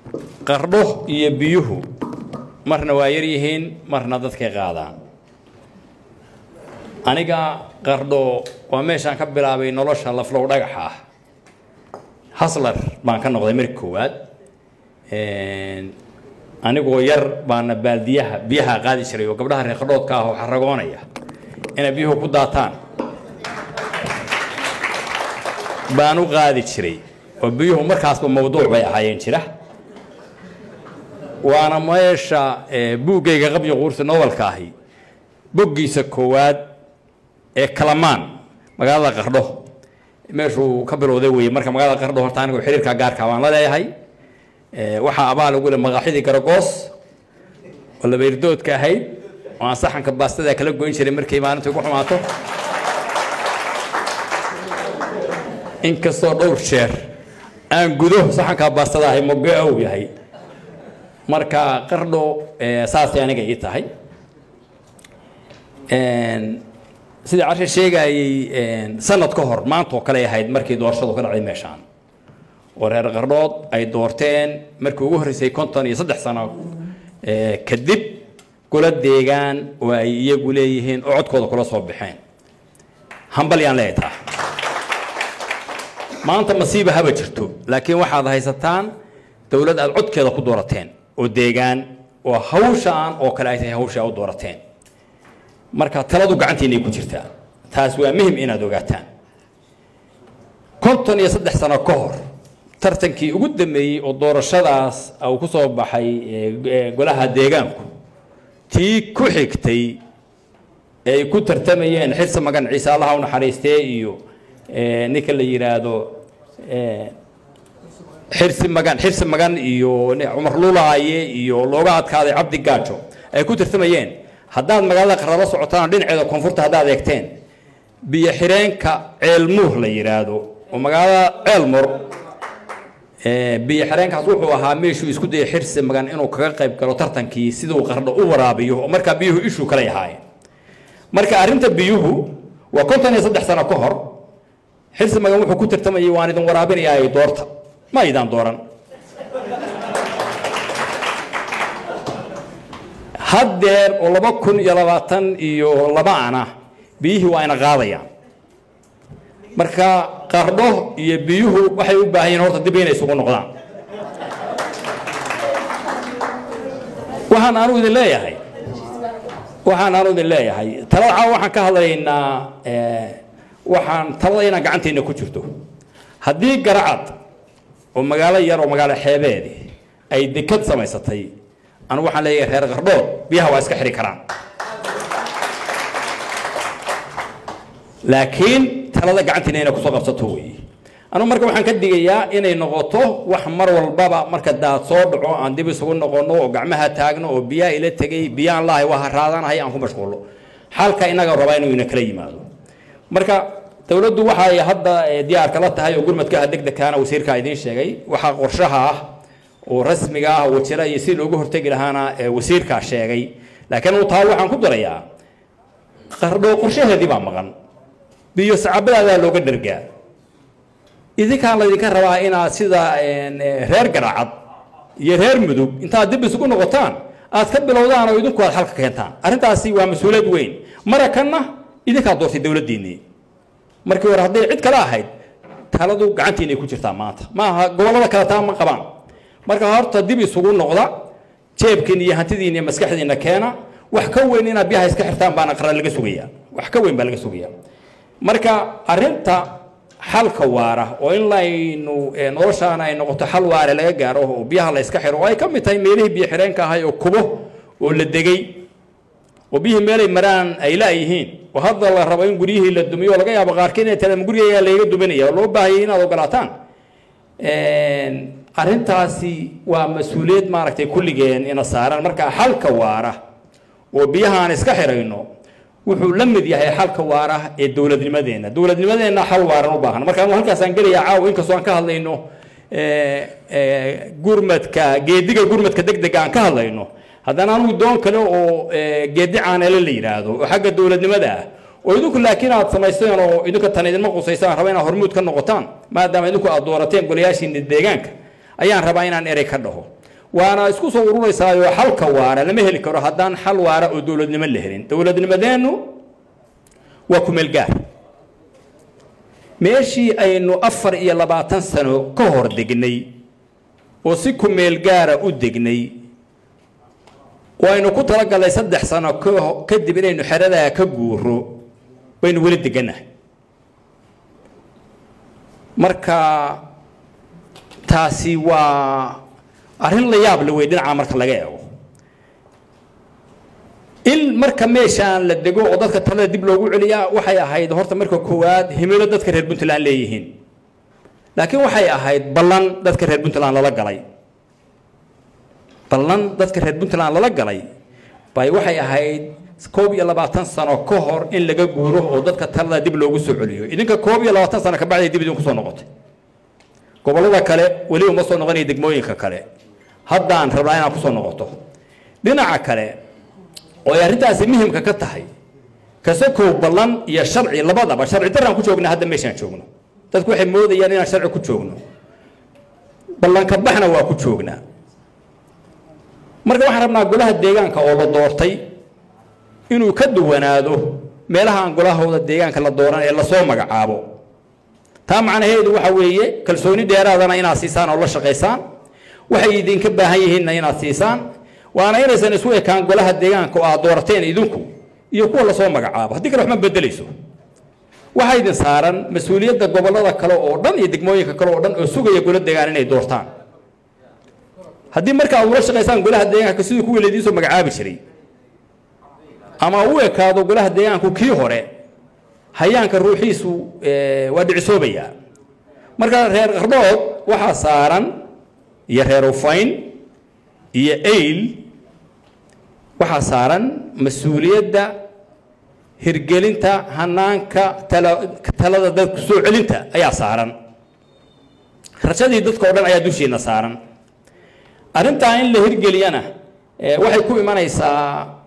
qardho iyo biyuhu marna waa yar yihiin marna dadkay qaadaan aniga qardho waa meeshaan ka bilaabay nolosha laflow dhagaxa ah haslar baan ka noqday markii koowaad anigoo yar baana baaldiyaha biyaha qaadi jiray oo gabdhaha reer qardhoodka ah oo xaragoonaya inay biyuhu ku daataan baan u qaadi jiray oo biyuhu markaasba mawduuc bay ahaayeen jira waana meesha buuggayga qabyo quursi novelka ahi boggiisa koowaad ee kalamaan magaalada qardho meeshuu ka bilowday weye marka magaalada qardho horta anigu xiriirka gaarka baan la leeyahay waxaa abaal ugu le maqaaxidii garagoos oo labeyrdoodka ahayd oo aan saxanka baastada kala goyn jiray markay maalinta ugu xumaato inkastoo dhowr jeer aan gudo saxankaa baastada ahay moge ow yahay marka qardho saasay aniga ii tahay sidai cashe sheegayey sanad ka hor maanta oo kale ahayd markii doorashadu ka dhacday meeshaan oo reer qardhood ay doorteen markii ugu horreysay konton iyo saddex sano kadib kula deegaan oo ay iyagu leeyihiin oo codkooda kula soo baxeen hambal yaan leeyahay taa maanta masiiba haba jirto laakiin waxaad haysataan dowlad aad codkeeda ku doorateen oo deegaan oo hawshaan oo kale ay tahay hawsha u doorateen marka taladu gacantiinay ku jirtaa taas waa muhim inaad ogaataan konton iyo saddex sano ka hor tartankii ugu dambeeyey oo doorashadaas uu ku soo baxay golaha deegaanku tii ku xigtay ay ku tartamayeen xirsi magan ciise allaha u naxariistee iyo ninka la yidhaahdo xirsi magan xirsi magan iyo cumar lulaaye iyo looga adkaaday cabdi gaajo ay ku tartamayeen haddaad magaalada qaralo socotaan dhinaceeda koonfurta haddaad eegteen biyo xireenka ceelmuur la yidhaahdo oo magaalada ceelmur biyo xireenkaas wuxuu ahaa meeshuu isku dayay xirsi magan inuu kaga qayb galo tartankii siduu qardho u waraabiyo oo markaa biyuhu ishuu kale ahaayeen marka arrinta biyuhu waa konton iyo saddex sano ka hor xirsi magan wuxuu ku tartamayay waan idin waraabinayaa doorta ma aydaan dooran haddeer oo laba kun iyo labaatan iyo laba ana biyihii waa ina qaadayaan marka qardho iyo biyuhu waxay u baahan yihin horta dib inay isugu noqdaan waxaan aanu idin leeyahay waxaan aanu idin leeyahay talada caawa waxaan ka hadlaynaa waxaan talada inaan gacanteena ku jirto haddii garacad oo magaalo yar oo magaalo xeebeedi ay dekad samaysatay anu waxaan leeyahay reer qardhood biyaha waa iska xiri karaan laakiin talada gacantiina inay kusoo qabsato weeye anu marka waxaan ka digayaa inay noqoto wax mar walbaba marka daad soo dhaco aan dib isugu noqono oo gacmaha taagno oo biyaha ila tegay biyaan lahay waa haraadanahay aan ku mashquulno xalka inaga rabaa inuu ina kala yimaado marka dowladdu waxay hadda diyaarka la tahay oo gurmadka degdegkaana wasiirka idiin sheegay waxaa qorshaha ah oo rasmiga ah oo jira iyo si loogu hortegi lahaana wasiirkaa sheegay laakiin uu taa waxaan ku darayaa qardho qorshaheedii baa maqan biyo sacabadaadaa looga dhergaa idinkaan laydinka rabaa inaad sida reer garacad iyo reer mudug intaad dib isugu noqotaan aad ka bilowdaan oo idinku aad xalka keentaan arrintaasi waa mas-uuliyad weyn marakanna idinkaa doortay dowladdiinnii markii hore hadday cid kale ahayd taladu gacantiinay ku jirtaa maanta maaha gobollada kale taa ma qabaan marka horta dib isugu noqda jeebkiin iyo hantidiin iyo maskaxdiina keena wax ka weyn inaad biyaha iska xirtaan baana qaran laga sugayaa wax ka weyn baa laga sugayaa marka arrinta xalka waara oo in laynu noloshaana ay noqoto xal waare laga gaaro oo biyaha la iska xiro oo ay ka mid tahay meelihii biyo xireenka ahay oo kubo oo la degay oo biyihii meelay maraan ay laayihiin oo hadda la rabo in guryihii la dumiyo oo laga yaabo qaarkiin inay tala gurigayaa layga duminaya oo loo baahayay inaad ogolaataan arrintaasi waa mas-uuliyad maaragtay kulligeen ina saaran marka xalka waara oo biyahaan iska xirayno wuxuu la mid yahay xalka waara ee dowladnimadeenna dowladnimadeenna xal waaran u baahan marka anu halkaasaan gelayaa caawa inkastoo aan ka hadlayno gurmadka geediga gurmadka degdega aan ka hadlayno haddana anugu doon kale oo geedi caanele la yidhaahdo oo xagga dowladnimada ah oo idinku laakiin aad samaysteen oo idinka tan idinma qusaysaan raba inaad hormuud ka noqotaan maadaama idinku aad doorateen golayaashiina deegaanka ayaan rabaa inaan erey ka dhaho waana isku soo ururaysaayo xalka waara lama heli karo haddaan xal waara oo dowladnimo la helin dowladnimadeennu waa kumeel gaar meeshii aynu afar iyo labaatan sano ka hor degnay oo si kumeel gaara u degnay oo aynu ku talagalnay saddex sano kadib inaynu xeradaa ka guuro baynu weli degannahay marka taasi waa arrin la yaab la wey dhinaca marka laga eego in marka meeshaan la dego oo dadka talada dib loogu celiyaa waxay ahayd horta marka koowaad himilo dadka reer puntland leeyihiin laakiin waxay ahayd ballan dadka reer puntland lala galay ballan dadka reer puntland lala galay bay waxay ahayd koob iyo labaatan sano ka hor in laga guuro oo dadka talada dib loogu soo celiyo idinka koob iyo labaatan sano kabacday dib idinku soo noqotay gobollada kale weli uma soo noqonaya degmooyinka kale haddaan rabnaa inaad kusoo noqoto dhinaca kale oo ay arrintaasi muhimka ka tahay kasakow ballan iyo sharci labadaba sharci daraan ku joognaa hadda meeshaan joogno dadku waxay moodayaan inaan sharci ku joogno ballanka baxna waa ku joognaa marka waxaan rabnaa golaha deegaanka oo la doortay inuu ka duwanaado meelaha aan golahooda deegaanka la dooran ee lasoo magacaabo taa macnaheedu waxa weeye kalsooni dheeraadana inaad siisaan oo la shaqaysaan waxay idinka baahan yihiinna inaad siisaan waana inaysan isu ekaan golaha deegaanka oo aad doorateen idinku iyo kuwa lasoo magacaabo haddii kale wax ma bedelayso waxaa idin saaran mas-uuliyadda gobollada kale oo dhan iyo degmooyinka kale oo dhan oo sugaya golo deegaan inay doortaan haddii marka aad ula shaqaysaan golaha deegaanka sidii kuwii laidiin soo magacaabi jiray ama u ekaado golaha deegaanku kii hore hayaanka ruuxiisu waa dhicisoobayaa marka reer qardhood waxaa saaran iyo reer ufayn iyo ayl waxaa saaran mas-uuliyadda hirgelinta hanaanka talada dadku soo celinta ayaa saaran rajadii dadka o dhan ayaa dushiina saaran arrintaa in la hirgeliyana waxay ku imanaysaa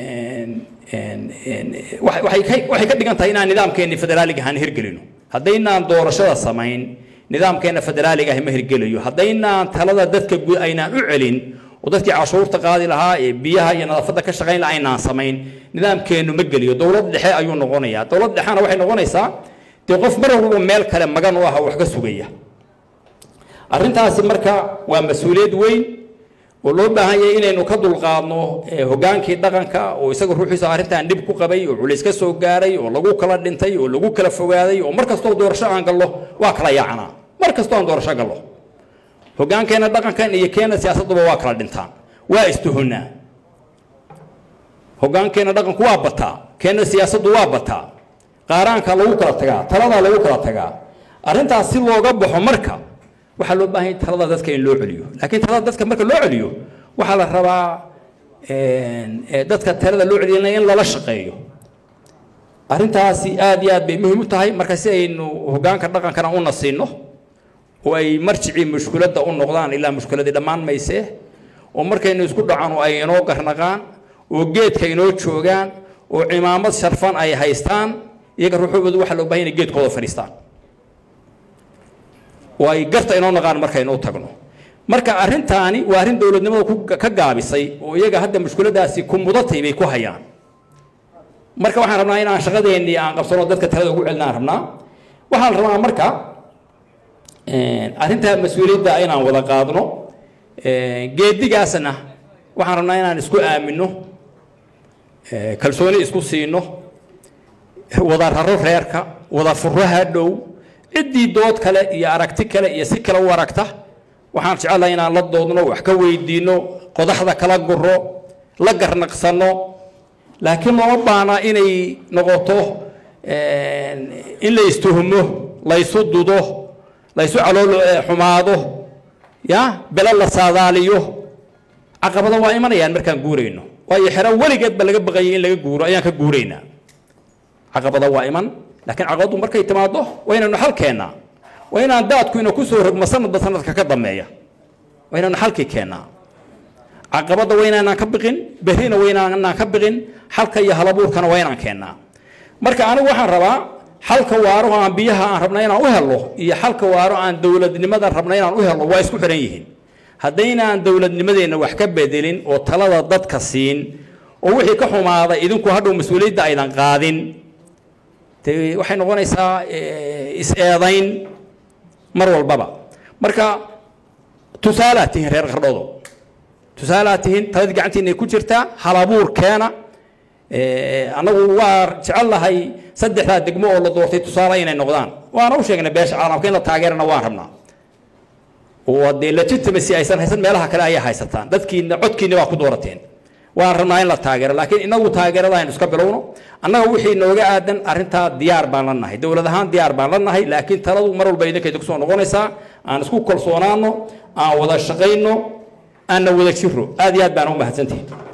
waxay ka dhigan tahay inaan nidaamkeenni federaaliga ahaan hirgelino haddaynaan doorashada samayn nidaamkeenna federaaliga ahi ma hirgelayo haddaynaan talada dadka guud aynaan u celin oo dadkii cashuurta qaadi lahaa ee biyaha iyo nadaafadda ka shaqayn lahaa aynaan samayn nidaamkeennu ma geliyo dowlad dhexe ayuu noqonayaa dowlad dhexena waxay noqonaysaa dee qof mar walba meel kale magan u ah oo wax ka sugaya arrintaasi marka waa mas-uuliyad weyn oo loo baahan yahay inaynu ka dulqaadno hogaankii dhaqanka oo isaga ruuxiisa arrintan dhib ku qabay oo culays ka soo gaaray oo lagu kala dhintay oo lagu kala fogaaday oo mar kastoo doorasho aan gallo waa kala yaacanaa mar kastoo aan doorasho gallo hogaankeenna dhaqankan iyo keena siyaasadduba waa kala dhintaan waa istuhunaa hogaankeenna dhaqanku waa bataa keena siyaasaddu waa bataa qaaraanka lagu kala tagaa taladaa lagu kala tagaa arrintaas si looga baxo marka waxaa loo baahan yahay talada dadka in loo celiyo laakiin talada dadka marka loo celiyo waxaa la rabaa dadka talada loo celiyana in lala shaqeeyo arrintaasi aad iyo aad bay muhiim u tahay marka si aynu hogaanka dhaqankana u nasiino oo ay marjicii mushkiladda u noqdaan ilaa mushkiladii dhammaan maysee oo markaynu isku dhacano ay inoo garnaqaan oo geedka inoo joogaan oo cimaamad sharfan ay haystaan iyaga ruuxoodu waxaa loo bahan inay geedkooda fadhiistaan oo ay garta inoo naqaan markaynu u tagno marka arrintaani waa arrin dowladnimada ka gaabisay oo iyaga hadda mushkiladaasi ku mudatay bay ku hayaan marka waxaan rabnaa inaan shaqadeennii aan qabsano dadka talada ugu celinaan rabnaa waxaan rabnaa marka arrintaa mas-uuliyadda inaan wada qaadno geedigaasna waxaan rabnaa inaan isku aamino kalsooni isku siino wada raro reerka wada furaha dhow ciddii dood kale iyo aragti kale iyo si kale u aragta waxaan jecelahay inaan la doodno wax ka weydiino qodaxda kala guro la garnaqsano laakiin looma baana inay noqoto in la istuhumo laysu dudo laysu calool xumaado ya bele la saadaaliyo caqabado waa imanayaan markaan guurayno waayo xero weligeed ba laga baqayay in laga guuro ayaan ka guuraynaa caqabado waa iman laakiin caqabadu markay timaado waa inaynu xal keennaa waa inaan daadku ina kusoo rogmo sanadba sanadka ka dambeeya waa inaynu xalkii keennaa caqabadda waa inaanaan ka biqin berrina waa inaanaan ka biqin xalka iyo halabuurkana waa inaan keennaa marka anigu waxaan rabaa xalka waaro aan biyaha aan rabna inaan u helno iyo xalka waaro aan dowladnimada rabna inaan u helno waa isku xihan yihiin haddaynaan dowladnimadeenna wax ka bedelin oo talada dadka siin oo wixii ka xumaaday idinku hadhow mas-uuliyadda aydan qaadin dee waxay noqonaysaa is-eedayn mar walbaba marka tusaalaad tihiin reer qardhoodo tusaalaad tihiin talad gacantiina ku jirtaa halabuur keena annagu waa jecel lahay saddexdaa degmo oo la doortay tusaale inay noqdaan waana u sheegnay beesha caalamka in la taageerana waan rabnaa oo dee legitimacy aysan haysan meelaha kale ayay haysataan dadkiina codkiina waa ku doorateen waan rabnaa in la taageero laakiin inagu taageerada aynu iska bilowno annaga wixii nooga aadan arrintaa diyaar baan la nahay dowlad ahaan diyaar baan la nahay laakiin taladu mar walba idinka idinku soo noqonaysaa aan isku kalsoonaano aan wada shaqayno aanna wada jiro aad iyo aad baan u mahadsantihin